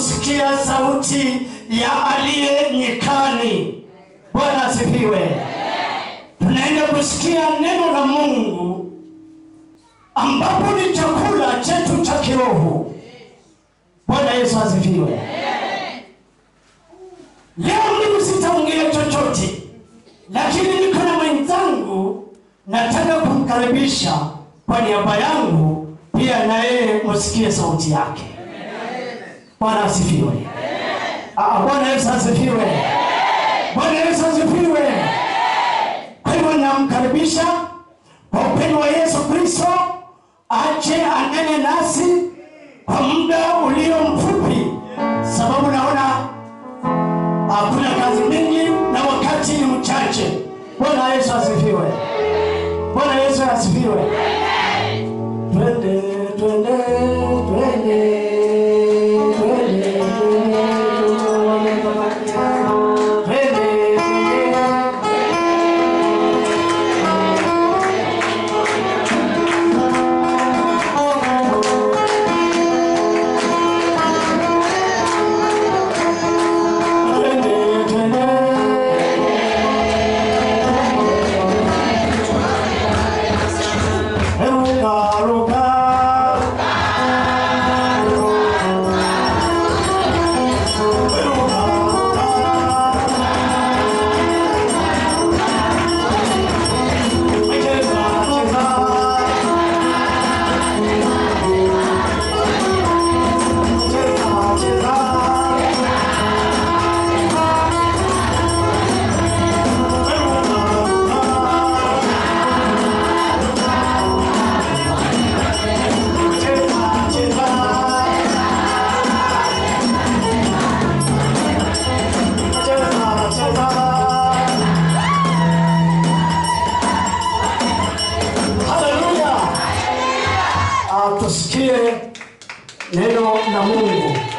kusikia sauti ya aliye nyikani. Bwana asifiwe. Tunaenda kusikia neno la Mungu ambapo ni chakula chetu cha kiroho. Bwana Yesu asifiwe. Leo mimi sitaongea chochote, lakini niko na mwenzangu, nataka kumkaribisha kwa niaba yangu, pia na yeye musikie sauti yake. Bwana asifiwe. Ah, Bwana Yesu asifiwe. Bwana Yesu asifiwe. Kwa hivyo namkaribisha kwa upendo wa Yesu Kristo ache anene nasi kwa muda ulio mfupi, sababu naona hakuna kazi mingi na wakati ni mchache. Bwana Yesu asifiwe. Bwana Yesu asifiwe. Twende, twende, twende, twende, twende, twende, twende. Twende, twende. Ruka, ruka. Ruka, ruka. Cheza, cheza. Cheza, cheza. Haleluya! Ah, Tusikie neno la Mungu.